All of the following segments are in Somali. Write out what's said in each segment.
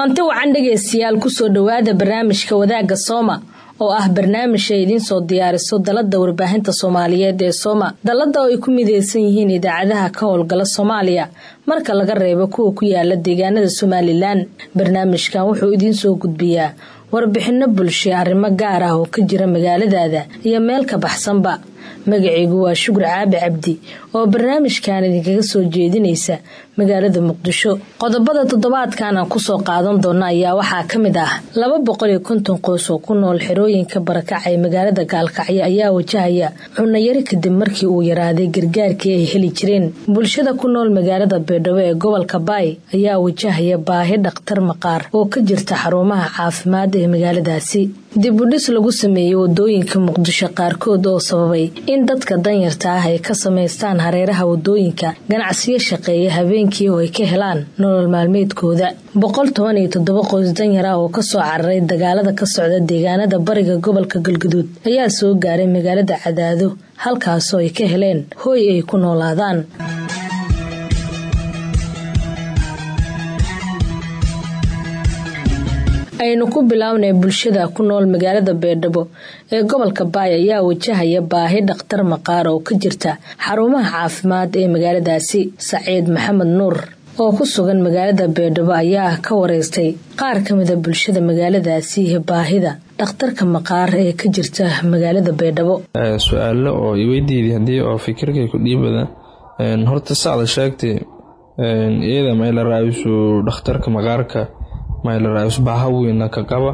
kulanti wacan dhegaystayaal kusoo dhowaada barnaamijka wadaagga sooma oo ah barnaamij ay idiin soo diyaariso dalada warbaahinta soomaaliyeed ee sooma dalada oo ay ku mideysan yihiin idaacadaha ka howlgala soomaaliya marka laga reebo kuwa ku yaala deegaanada somalilan barnaamijkan wuxuu idiin soo gudbiyaa warbixino bulshe arrimo gaar ah oo ka jira magaaladaada iyo meel ka baxsanba magacaygu waa shukur caabi cabdi oo barnaamijkan idinkaga soo jeedinaysa magaalada muqdisho qodobada toddobaadkan aan kusoo qaadan doona ayaa waxaa ka mid ah laba boqol iyo konton qoys oo ku nool xerooyinka barakaca ee magaalada gaalkacyo ayaa wajahaya cunayari kadib markii uu yaraaday gargaarkii ay heli jireen bulshada ku nool magaalada beedhabo ee gobolka baay ayaa wajahaya baahi dhakhtar maqaar oo ka jirta xarumaha caafimaad ee magaaladaasi dib u dhis lagu sameeyey wadooyinka muqdisho qaarkood oo sababay in dadka danyarta ah ay ka samaystaan hareeraha wadooyinka ganacsiyo shaqeeya habeenkii oo ay ka helaan nolol maalmeedkooda boqol toban iyo toddoba qoys danyar ah oo kasoo cararay dagaalada ka socda deegaanada bariga gobolka galguduud ayaa soo gaaray magaalada cadaado halkaasoo ay ka heleen hooy ay ku noolaadaan aynu ku bilownay bulshada ku nool magaalada beedhabo ee gobolka baay ayaa wajahaya baahi dhakhtar maqaar oo ka jirta xarumaha caafimaad ee magaaladaasi saciid maxamed nuur oo ku sugan magaalada beedhabo ayaa ka wareystay qaar ka mida bulshada magaaladaasi iyo baahida dhakhtarka maqaar ee ka jirta magaalada beedhabo su-aalo oo iweydiiday haddii oo fikirkay ku dhiibada horta sacda sheegtay iyada mayla raayisu dhakhtarka maqaarka maylaraayisu baaha weyna ka qaba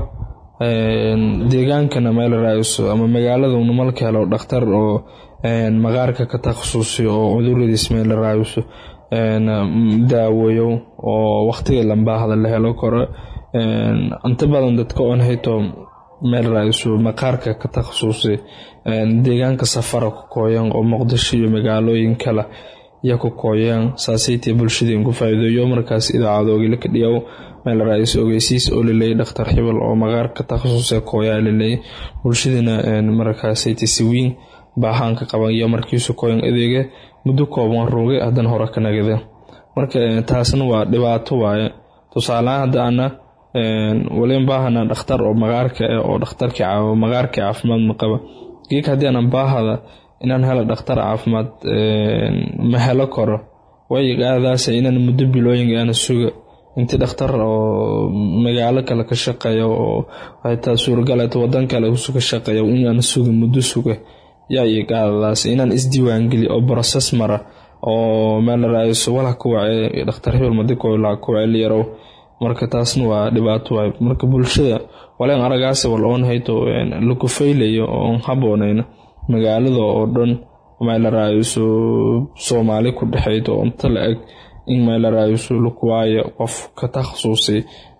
deegaankana maylaraayisu ama magaalada unamalka helo dhakhtar oo maqaarka ka takhasusay oo cuduradiis maylaraayisu daaweeyo oo waqtiga lambaahda la helo karo inta badan dadka oon hayto maylaraayisu maqaarka ka takhasusay deegaanka safara ku kooyan oo muqdisho iyo magaalooyin kale ya ku kooyaan saasaytee bulshadeen ku faa'iideeyo markaas idaacadoogila ka dhiyaw meel ra-is ogeysiis oo laleeyay dhakhtar xibal oo maqaarka takhasusee kooyaa laleeyay bulshadana markaasayte siwiin baahaanka qaban iyo markiisu kooyan adeega muddo kooban rooge haddana hore ka nagada marka taasna waa dhibaato waaye tusaalehaan hadda ana waliin baahana dhakhtar oo maqaarka eh oo dhakhtarkii maqaarka caafimaad ma qaba geek haddii aanan baahada inaan helo dhakhtar caafimaad ma helo karo way aadaas inaan muddo bilooyin aana suga intii dhakhtar oo magaalo kale ka shaqeeya oo xitaa suuragaleeto wadan kale ka shaqeeya inaan suga muddo suga yaa iqaadadaas inaan isdiiwaangeli oo broses mara oo meel raaiso walaha ku wace dhakhtar hebel madikola ku waceliyarow marka taasna waa dhibaato waay marka bulshada waleen aragaas wal oon hayto laku faylayo oon haboonayna magaalada oo dhan meelaraayiso soomaali ku dhexeydo inta la eg in meelaraayiso lakuwaayo qof ka takhasusay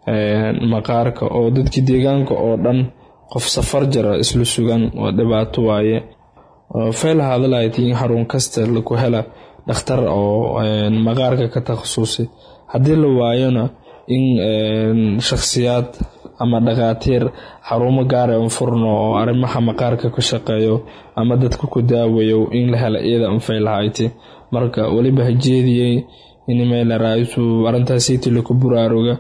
maqaarka oo dadkii deegaanka oo dhan qof safar jara isla sugan waa dhibaato waaye fayla hadalahayti in xarun kasta laku hela dhakhtar oo maqaarka ka takhasusay haddii la waayona in shakhsiyaad ama dhakhaatiir xarumo gaara un furno oo arrimaha maqaarka ka shaqeeyo ama dadka ku daawayo in la hela iyada anfay lahayti marka weliba hajeediyey in meelaraayisu arrintaasiti laku buraaruga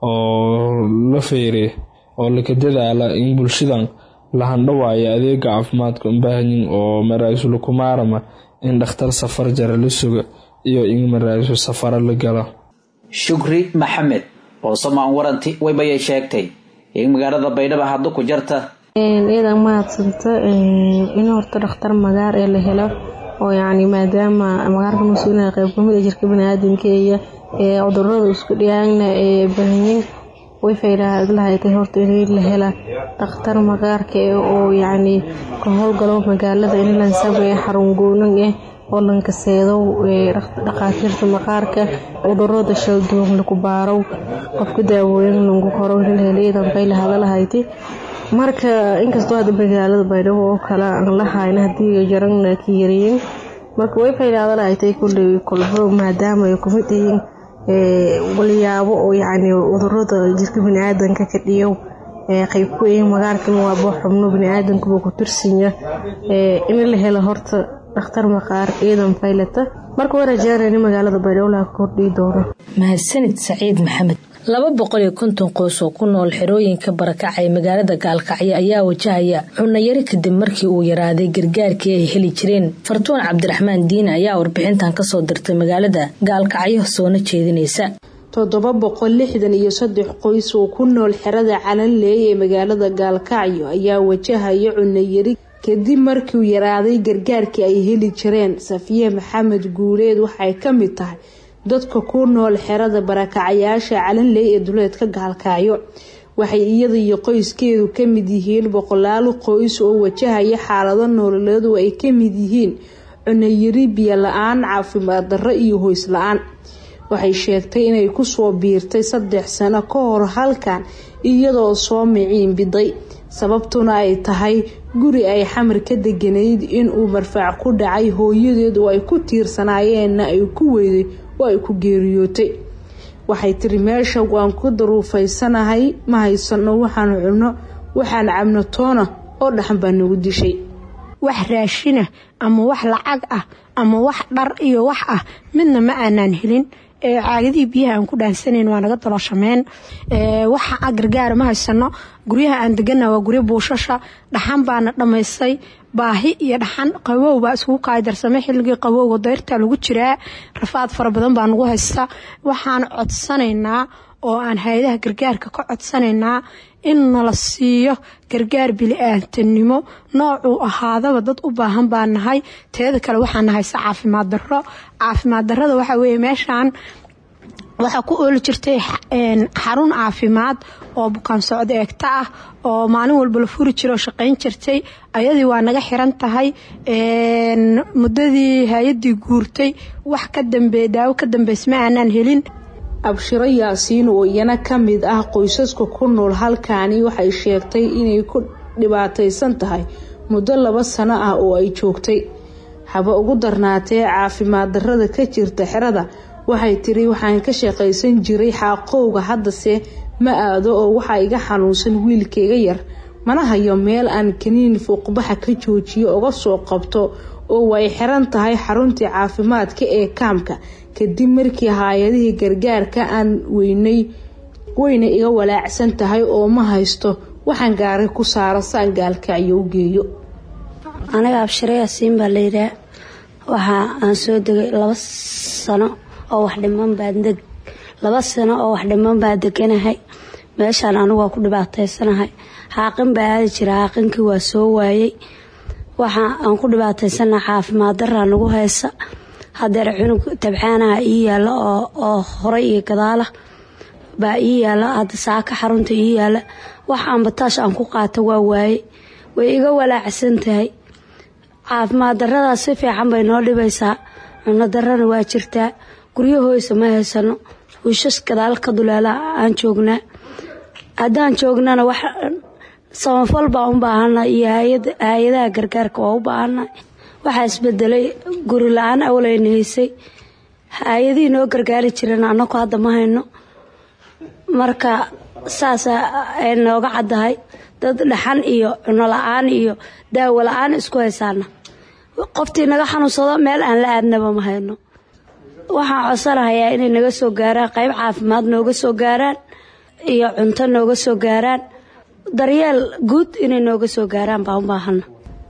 oo la feyre oo laka dadaala in bulshadan la handhawaayo adeega caafimaadka unbaahanyin oo maraayisu laku maarama in dhakhtar safar jara la suga iyo in maraayisu safaro la gala shukri maxamed oo somaan waranti waybayay sheegtay in magaalada baydhaba haddu ku jarta iyadan mahadsanta in horta dhakhtar magaar ee la helo oo yacni maadaama magaarka mas-uulina qayb kamid a jirka baniaadamka iyo ee cudurada isku dhiyaagna ee bahanyin way faylahaatay horta in la hela dhakhtar maqaarka eh oo yacni ka howlgalo magaalada in la sameeyo xarun goonan eh oo lankaseedo dhakhaatiirta maqaarka cudurada shalduuq laku baarow qofka daawooyin lagu qoro heliyadan fayla hadalahayti marka inkastoo hadda magaalada baydhabo oo kale aan la hayna haddii jarana ka yariyin marka way fayla hadalahayti kulley kolbo maadaama ay kumid yihiin walyaabo oo yacni cudurada jirka baniaadanka ka dhiyow qayb ku yihiin magaarkan waabo xubno baniaadankuba ku tirsanya in la helo horta dhakhtar maqaar ciidan faylata marka waa rajaanayna magaalada baydhabo laga kordhii doono mahadsanid saciid maxamed laba boqol iyo konton qoys oo ku nool xerooyinka barakaca ee magaalada gaalkacyo ayaa wajahaya cunayari kadib markii uu yaraaday gargaarkii ay heli jireen fartuun cabdiraxmaan diine ayaa warbixintan kasoo dirtay magaalada gaalkacyo soona jeedinaysa toddoba boqol lixdan iyo saddex qoys oo ku nool xerada calanleey ee magaalada gaalkacyo ayaa wajahaya cunayari kadib markiiuu yaraaday gargaarkii ay heli jireen safiye maxamed guuleed waxay ka mid tahay dadka ku nool xerada barakacayaasha calanley ee duleedka gaalkacyo waxay iyada iyo qoyskeedu ka mid yihiin boqolaal qoys oo wajahaya xaalado nololeed oo ay ka mid yihiin cunayari biyo la-aan caafimaad darro iyo hoys la-aan waxay sheegtay inay kusoo biirtay saddex sano ka hor halkan iyadoo soo miciin biday sababtuna ay tahay guri ay xamar ka deganayd inuu marfaac ku dhacay hooyadeed oo ay ku tiirsanayeenna ay ku weyday oo ay ku geeriyootay waxay tiri meesha waan ku daruufaysanahay ma haysano waxaan cunno waxaan cabno toona oo dhaxan baa nagu dishay wax raashina ama wax lacag ah ama wax dhar iyo wax ah midna ma aanaan helin caagadihii biyaha aan ku dhaansanayn waa naga dalooshameen waxa gargaara ma haysano guryaha aan degana waa guryo buushasha dhaxan baana dhammaysay baahi iyo dhaxan qabow baa iskugu kaaydarsamay xilligii qabowga dayrta lagu jiraa rafaad fara badan baa nagu haysta waxaan codsanaynaa oo aan hay-adaha gargaarka ka codsanaynaa in nala siiyo gargaar bili-aadanimo noocuu ahaadaba dad u baahan baa nahay teeda kale waxaa nahaysa caafimaad darro caafimaad darrada waxaa weeye meeshaan waxaa ku ooli jirtay xarun caafimaad oo bukaan socdo eegta ah oo maalin walba la furi jira oo shaqayn jirtay ayadii waa naga xiran tahay muddadii hay-adii guurtay wax ka dambeey daawo ka dambeys ma aanaan helin abshiro yaasiin oo iyana ka mid ah qoysaska ku nool halkaani waxay sheegtay inay ku dhibaataysan tahay muddo laba sano ah oo ay joogtay haba ugu darnaatee caafimaad darrada ka jirta xerada waxay tiri waxaan ka shaqaysan jiray xaaqowga haddase ma aado oo waxaa iga xanuunsan wiilkayga yar mana hayo meel aan kaniin fuuqbaxa ka joojiyo uga soo qabto oo way xiran tahay xaruntii caafimaadka ee kaamka kadib markii haayadihii gargaarka aan weynay weyna iga walaacsan tahay oo ma haysto waxaan gaaray ku saara saan gaalkacyo u geeyo aniga abshire yaasiin baa layidhaha waxa aan soo degay laba sano oo wax dhiman baan deg laba sano oo wax dhiman baa deganahay meeshaan anigu waa ku dhibaataysanahay xaaqin baa aadi jira xaaqinkii waa soo waayey waxa aan ku dhibaataysanaha caafimaad daraa nagu haysa hadeer cunug tabcaanaha ii yaala oo horay iyo gadaala baa ii yaala hadda saaka xarunta ii yaala wax aanbataash aan ku qaato waa waaye way iga walaacsan tahay caafimaad daradaas si fiican bay noo dhibaysaa cuno darana waa jirtaa guryahoysa ma haysano wiishas gadaal ka duleela aan joognaa haddaan joognana wax samafal baa u baahana iyo hay-adaha gargaarka waa u baahana waxaa isbedelay guri la-aan awlayna haysay hay-adihii noo gargaari jireen anaku hadda ma hayno marka saasa ay nooga caddahay dad dhaxan iyo cuno la-aan iyo daawo la-aan isku haysaana qoftii naga xanuunsado meel aan la aadnaba ma hayno waxaan codsanahayaa inay naga soo gaaraan qayb caafimaad nooga soo gaaraan iyo cunto nooga soo gaaraan daryeel guud inay nooga soo gaaraan baan u baahana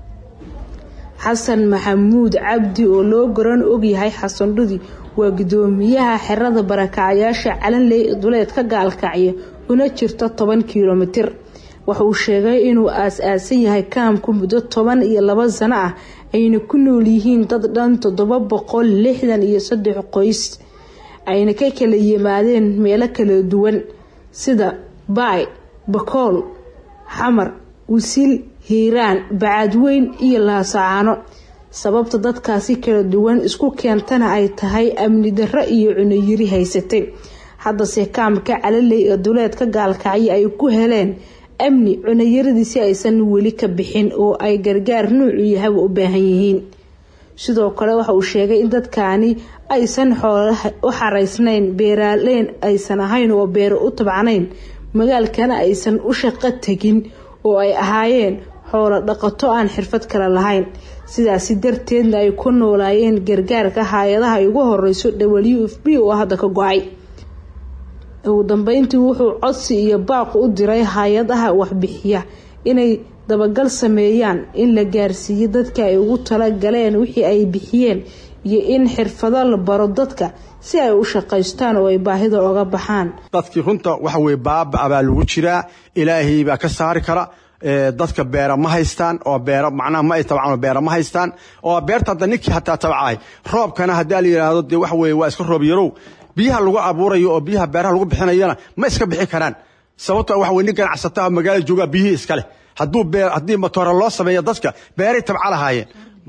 xasan maxamuud cabdi oo loo garan ogyahay xasan dhudi waa gudoomiyaha xerada barakacayaasha calanley ee duleedka gaalkacyo una jirta toban kilomitir wuxuu sheegay inuu aas-aasan yahay kaamku muddo toban iyo laba sano ah ayna ku nool yihiin dad dhan toddoba boqol lixdan iyo saddex qoys ayna ka kala yimaadeen meelo kala duwan sida baay bakool xamar wasiil hiiraan bacadweyn iyo laasacaano sababta dadkaasi kala duwan isku keentana ay tahay amni darro iyo cunayiri haysatay haddase kaamka calaley ee duleedka gaalkacyo ay ku heleen amni cunayaradiisi aysan weli ka bixin oo ay gargaar nuucu yahaba u baahan yihiin sidoo kale waxa uu sheegay in dadkaani aysan xoolaha u xaraysnayn beeraaleyn aysan ahayn oo beero u tabcanayn magaalkana aysan u shaqo tegin oo ay ahaayeen xoolo dhaqato aan xirfad kale lahayn sidaasi darteedna ay ku noolaayeen gargaarka hay-adaha ay ugu horeyso w f b oo hadda ka go-ay ugu dambeyntii wuxuu codsi iyo baaqu u diray hay-adaha waxbixiya inay dabagal sameeyaan in la gaarsiiyo dadka ay ugu talagaleen wixii ay bixiyeen iyo in xirfado la baro dadka si ay u shaqaystaan oo ay baahida oga baxaan dadkii runta waxa weye baaba baa lagu jiraa ilaahay baa ka saari kara dadka beera ma haystaan oo beera macnaha ma ay tabcaan beera ma haystaan oo beerta hadda ninkii hataa tabcaay roobkana haddii la yidhaahdo dee waxa weye waa iska roob yarow biyaha lagu abuurayo oo biyaha beeraha lagu bixinayana ma iska bixi karaan sababto waxa weye nin ganacsata magaala joogaa biyihii iska leh hadduu beer haddii matoora loo sameeyo dadka beeray tabca lahaayeen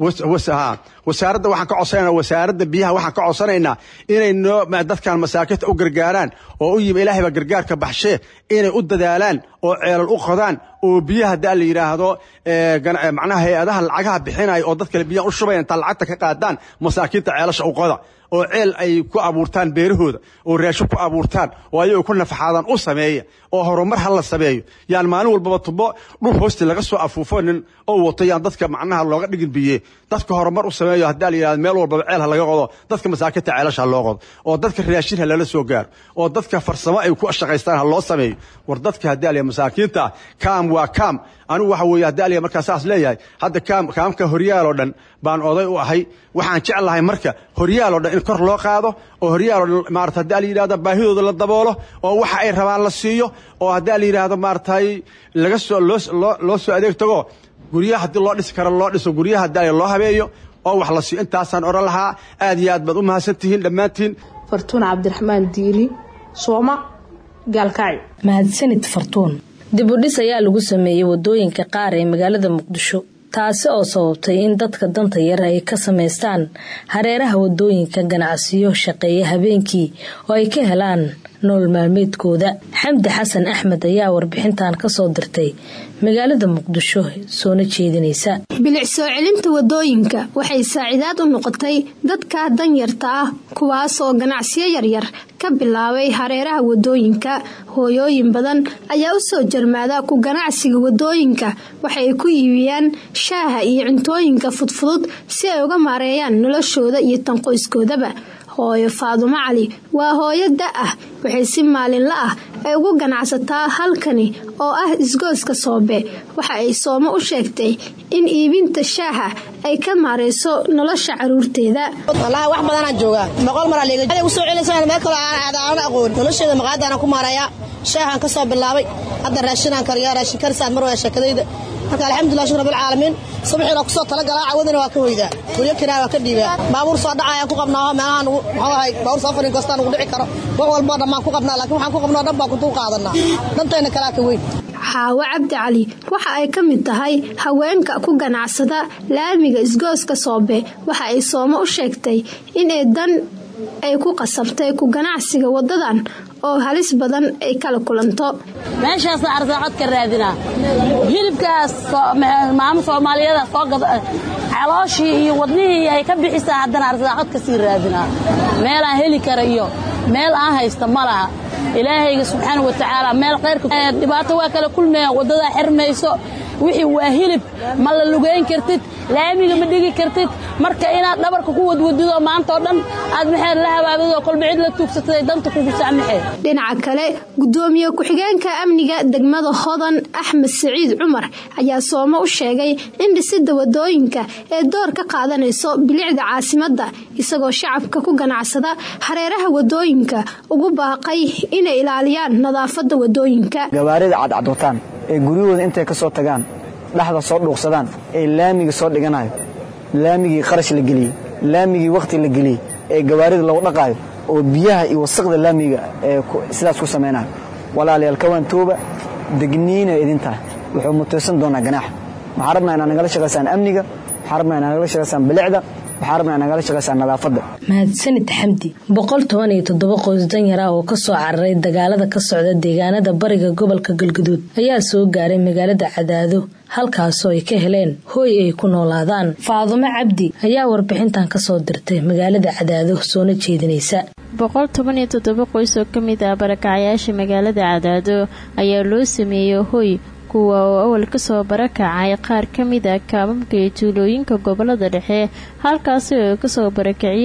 wasaaradda waxaan ka codsanayna wasaaradda biyaha waxaan ka codsanaynaa inay noo dadkan masaakiinta u gargaaraan oo u yimi ilaahay baa gargaarka baxshee inay u dadaalaan oo ceelal u qodaan oo biyaha haddaa la yidhaahdo macnaha hay-adaha lacagaha bixinaya oo dad kale biyaha u shubaya intaa lacagta ka qaadaan masaakiinta ceelasha u qoda oo ceel ay ku abuurtaan beerahooda oo raashin ku abuurtaan oo ayagoo ku nafaxaadaan u sameeya oo horumar ha la sameeyo yaan maalin walbaba tubo dhul hoosti laga soo afuufo nin oo wato yaan dadka macnaha looga dhigin biye dadka horumar u sameeyo haddaa la yidhahdo meel walbaba ceel ha laga qodo dadka masaakiinta ceelasha ha loo qodo oo dadka raashin ha lala soo gaaro oo dadka farsamo ay ku shaqaystaan ha loo sameeyo war dadka haddaa la masaakiinta kaam waa kaam anigu waxa weeye haddaa la markaa saas leeyahay hadda kaam kaamka horyaal oo dhan baan oday u ahay waxaan jeclahay marka horyaal oo dhan in kor loo qaado oo horyaal oo dhan maarata haddaa la yidhahdo baahidooda la daboolo oo waxa ay rabaan la siiyo oo haddaa la yidhaahdo maaratay laga soo loo loo soo adeeg tago guryaha haddii loo dhisi karo loo dhiso guryaha haddaa loo habeeyo oo wax la siiyo intaasaan odhan lahaa aad iyo aad baad u mahadsan tihiin dhammaantiin fartuun cabdiraxmaan diini sooma gaalkacyo mahadsanid fartuun dib u dhis ayaa lagu sameeyey wadooyinka qaar ee magaalada muqdisho taasi oo sababtay in dadka danta yar ay ka samaystaan hareeraha wadooyinka ganacsiyo shaqeeya habeenkii oo ay ka helaan nool maalmeedkooda xamdi xasan axmed ayaa warbixintan kasoo dirtay magaalada muqdisho soona jeedinaysa bilic soo celinta wadooyinka waxay saacidaad u noqotay dadka danyarta ah kuwaas oo ganacsiyo yaryar ka bilaabay hareeraha wadooyinka hooyooyin badan ayaa u soo jarmaada ku ganacsiga wadooyinka waxay ku iibiyaan shaaha iyo cuntooyinka fudfudud si ay uga maareeyaan noloshooda iyo tanqoyskoodaba hooyo faadumo cali waa hooyo da ah waxay si maalinla ah ay ugu ganacsataa halkani oo ah isgooska soobe waxa ay soomo u sheegtay in iibinta shaaha ay ka maarayso nolosha caruurteeda wallaahi wax badanaan joogaa boqol mar aliga usoo celinaysa meel kaloo aan aada aan aqoon nolosheeda maqaadana ku maarayaa shaahaan ka soo bilaabay hadda raashinaan kariyaa raashin karisaan mar waa sheekadayda marka alxamdulilah shukr rabbilcaalamiin subaxiina kusoo talagalaa cawadina waa ka hoydaa guryo kiraa waa ka dhiibaa baabuur soo dhacayaan ku qabnaa meelahaan muxuu ahay baabuur safarin kastaan ugu dhici karo wax walboo dhammaan ku qabnaa laakiin waxaan ku qabnoo dhan baan kuntuu qaadanaa dantayna kalaa ka weyn xaawo cabdi cali waxa ay ka mid tahay haweenka ku ganacsada laamiga isgooska soobe waxa ay soomo u sheegtay inay dan ay ku qasabtay ku ganacsiga wadadan oo halis badan ay kala kulanto meeshaasna arsaaqad ka raadinaa hilibkaas maamo soomaaliyada soo calooshii iyo wadnihii ay ka bixisaa haddana arsaaqad ka sii raadinaa meelaan heli kara iyo meel aan haysta ma laha ilaahayga subxaana wa tacaala meel khayrka dhibaato waa kala kulmaya waddadaa xirmayso wixii waa hilib ma la lugayn kartid laamiga ma dhigi kartid marka inaad dhabarka ku wadwadidoo maantaoo dhan aad maxaad la habaabidoo kolba cid la tuugsatay danta kugu saamaxee dhinaca kale gudoomiye ku-xigeenka amniga degmada hodan axmed siciid cumar ayaa soomo u sheegay in dhisidda wadooyinka ee door ka qaadanayso bilicda caasimadda isagoo shacabka ku ganacsada hareeraha wadooyinka ugu baaqay inay ilaaliyaan nadaafadda wadooyinka gawaarida cadcadwataan ee guryahooda intay ka soo tagaan dhexda soo dhuuqsadaan ee laamiga soo dhiganayo laamigii qarash la geliyey laamigii wakhti la geliyey ee gawaarida lagu dhaqaayo oo biyaha iyo wasaqda laamiga ee sidaas ku samaynayo walaalayaal kawaan tooba degniina idin tahay wuxuu mutaysan doonaa ganaaxa waxaan rabnaa inaad nagala shaqaysaan amniga waxaan rabnaa inaad nagala shaqaysaan bilicda waxaan rabnaa nagala shaqaysaan nadaafadda mahadsanid xamdi boqol toban iyo toddoba qoys danyar ah oo kasoo cararay dagaalada ka socda deegaanada bariga gobolka galguduud ayaa soo gaaray magaalada cadaado halkaasoo ay ka heleen hooy ay ku noolaadaan faadumo cabdi ayaa warbixintan kasoo dirtay magaalada cadaado soona jeedinaysa boqol toban iyo toddoba qoys oo ka mid ah barakacyaasha magaalada cadaado ayaa loo sameeyey hoy kuwa oo awal kasoo barakacay qaar ka mid a kaababka iyo tuulooyinka gobolada dhexe halkaasi oo ay kasoo barakiciyeen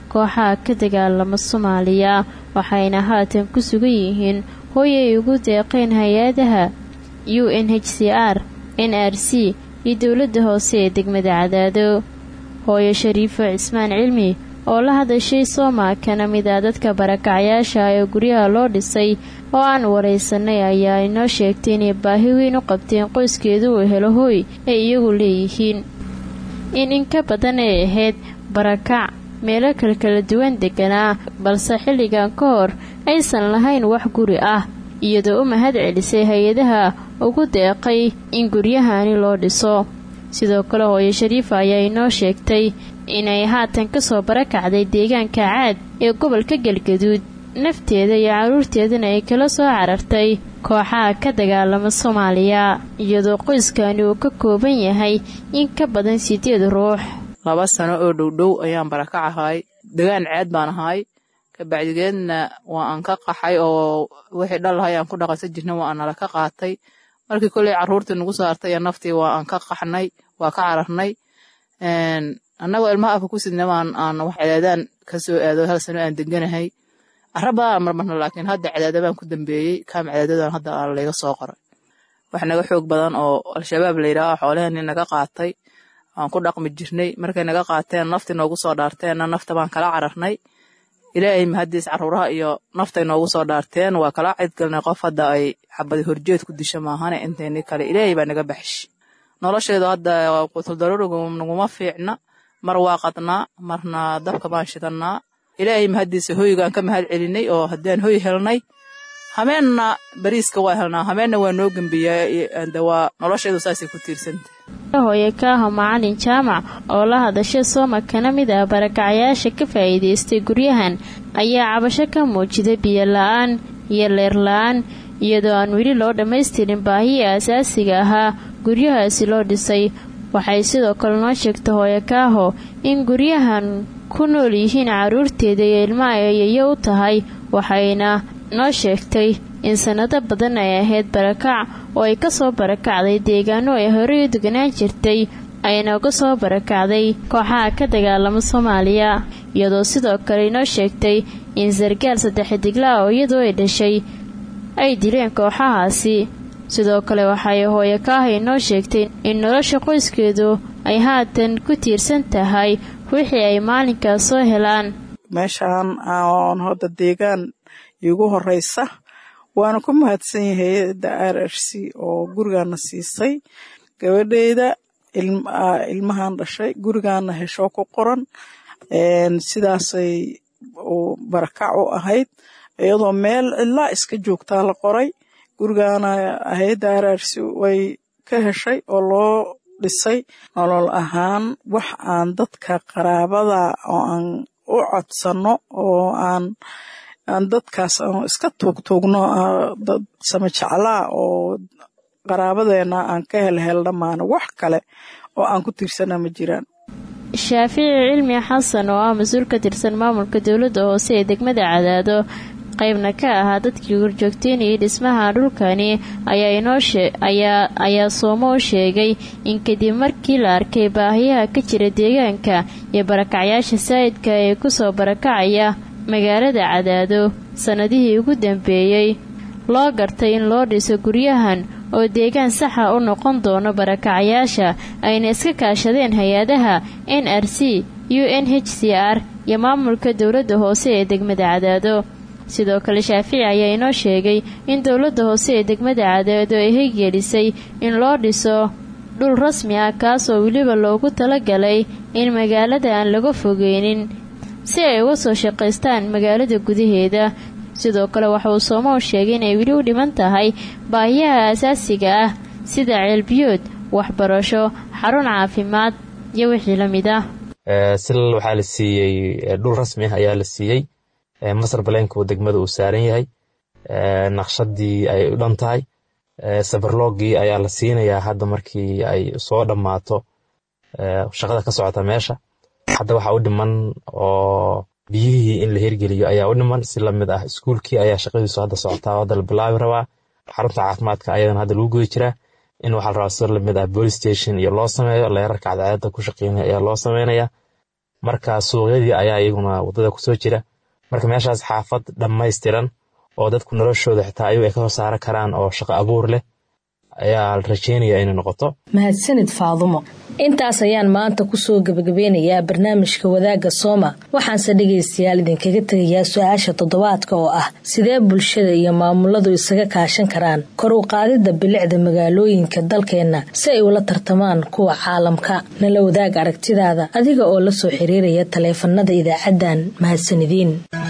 kooxaha ka dagaalama soomaaliya waxayna haatan ku sugan yihiin hooy ay ugu deeqeen hay-adaha u n h c r n r c iyo dowladda hoose ee degmada cadaado hooyo shariifo cismaan cilmi oo la hadashay sooma kana mid ah dadka barakacyaasha ee guryaha loo dhisay oo aan waraysanay ayaa inoo sheegtay inay baahi weyn u qabteen qoyskeedu uu helo hooy ay iyagu leeyihiin in in ka badan ay ahayd barakac meelo kale kala duwan deganaa balse xilligan ka hor aysan lahayn wax guri ah iyadoo u mahad celisay hay-adaha ugu deeqay in guryahani loo dhiso sidoo kale hooyo shariifa ayaa inoo sheegtay inay haatan kasoo barakacday deegaanka caad ee gobolka galgaduud nafteeda iyo carruurteedana ay kala soo carartay kooxaha ka dagaalama soomaaliya iyadoo qoyskani uu ka kooban yahay in ka badan sideed ruux laba sano oo dhowdhow ayaan barakac ahay degaan ceed baan ahay kabacdigeedna waa aan ka qaxay oo wixii dhalahay aan ku dhaqansan jirna waa aan nala ka qaatay markii kolley carruurtii nagu saartay iyo naftii waa aan ka qaxnay waa ka cararnay annagoo ilmaha afka ku sidna waan aan wax cadaadaan ka soo aado hal sano aan deganahay carra badan marmarna laakiin hadda cadaada baan ku dambeeyey kaam cadaadadan hadda aa layga soo qoray wax naga xoog badan oo al-shabaab layidhaaha xoolahani naga qaatay waan ku dhaqmi jirnay markay naga qaateen naftii noogu soo dhaarteenna nafta baan kala cararnay ilaahay mahadiis carruuraha iyo naftay noogu soo dhaarteen waa kala cidgalnay qof hadda ay xabadi horjeed ku disho maahane intayni kale ilaahay baa naga baxsh nolosheedu hadda qutuldaruurigu naguma fiicna mar waa qadnaa marna dabka baan shidannaa ilaahay mahadiisa hoygaan ka mahad celinay oo haddaan hoy helnay hameenna bariiska waa helnaa hameenna waa noo gembiyaa waa nolosheedu saasay ku tiirsantah hooye kaaho macalin jaamac oo la hadasha sooma kana mid ah barakacyaasha ka faa'iidaystay guryahan ayaa cabasho ka muujiday biyo la-aan iyo leer la-aan iyadoo aan weli loo dhammaystirin baahii asaasiga ahaa guryahaasi loo dhisay waxay sidoo kale noo sheegtay hooye kaaho in guryahan ku nool yihiin carruurteeda iyo ilmaha ayayo u tahay waxayna noo sheegtay in sannado badan ay ahayd barakac oo ay ka soo barakacday deegaano ay horey u deganaan jirtay ayna uga soo barakacday kooxaha ka dagaalama soomaaliya iyadoo sidoo kale inoo sheegtay in sargaal saddex digla oo iyadoo ay dhashay ay dileen kooxahaasi sidoo kale waxay hooye kaaha inoo sheegtay in nolosha qoyskeedu ay haatan ku tiirsan tahay wixii ay maalinkaas soo helaan meeshaan aan hadda deegaan iigu horeysa waana ku mahadsan yahay hay-adda r r c oo gurigaana siisay gabadheyda ilmahan dhashay gurigaana hesho ku qoran sidaasay barakac u ahayd iyadoo meel ilaa iska joogtaa la qoray gurigaana hay-adda r r c way ka heshay oo loo dhisay nolol ahaan wax aan dadka qaraabada oo aan u codsano oo aan aan dadkaas aan iska tuugtuugno dad samajeclaa oo qaraabadeena aan ka helhel dhammaana wax kale oo aan ku tiirsana ma jiraan shaafici cilmi xasan oo ah mas-uul ka tirsan maamulka dowladda hoose ee degmada cadaado qaybna ka ahaa dadkii horjoogteynayay dhismaha dhulkani ayaa inooayaa soomo u sheegay in kadib markii la arkay baahiyaha ka jira deegaanka iyo barakacyaasha saa'idka ee kusoo barakacaya magaalada cadaado sannadihii ugu dambeeyey loo gartay in loo dhiso guryahan oo deegaan saxa u noqon doono barakacyaasha ayna iska kaashadeen hay-adaha n r c u n h c r iyo maamulka dowladda hoose ee degmada cadaado sidoo kale shaafici ayaa inoo sheegay in dowladda hoose ee degmada cadaado ay heygelisay in loo dhiso dhul rasmi ah kaasoo weliba loogu talagalay in magaalada aan laga fogeynin si ay uga soo shaqaystaan magaalada gudaheeda sidoo kale waxa uu soomow sheegay inay weli u dhiman tahay baahiyaha asaasiga ah sida ceelbiyood waxbarasho xarun caafimaad iyo wixii la mid ah silal waxaa la siiyey dhul rasmi ah ayaa la siiyey masar baleenka uu degmada uu saaran yahay naqshadii ay u dhan tahay sabarloogii ayaa la siinayaa hadda markii ay soo dhammaato shaqada ka socota meesha hadda waxaa u dhiman oo biyihii in la hirgeliyo ayaa u dhiman si lamid ah iskuulkii ayaa shaqadiisu hadda socotaa hadda la bilaabi rabaa xarunta caafimaadka ayadana hadda lagu guda jiraa in waxaa la rabaa si lamid ah police station iyo loo sameeyo leerarka cadceedda ku shaqeynaya ayaa loo sameynaya marka suuqyadii ayaa iyaguna wadada kusoo jira marka meeshaas xaafad dhammaystiran oo dadku noloshooda xitaa ayagu ay ka soo saaran karaan oo shaqo abuur leh ayaa la rajeynaya inay noqoto mahadsanid faadumo intaas ayaan maanta kusoo gebagabeynayaa barnaamijka wadaagga sooma waxaanse dhegaystayaal idinkaga tegayaa su-aasha toddobaadka oo ah sidee bulshada iyo maamuladu isaga kaashan karaan kor u qaadidda bilicda magaalooyinka dalkeenna si ay ula tartamaan kuwa caalamka nala wadaag aragtidaada adiga oo la soo xiriiraya taleefanada idaacaddan mahadsanidin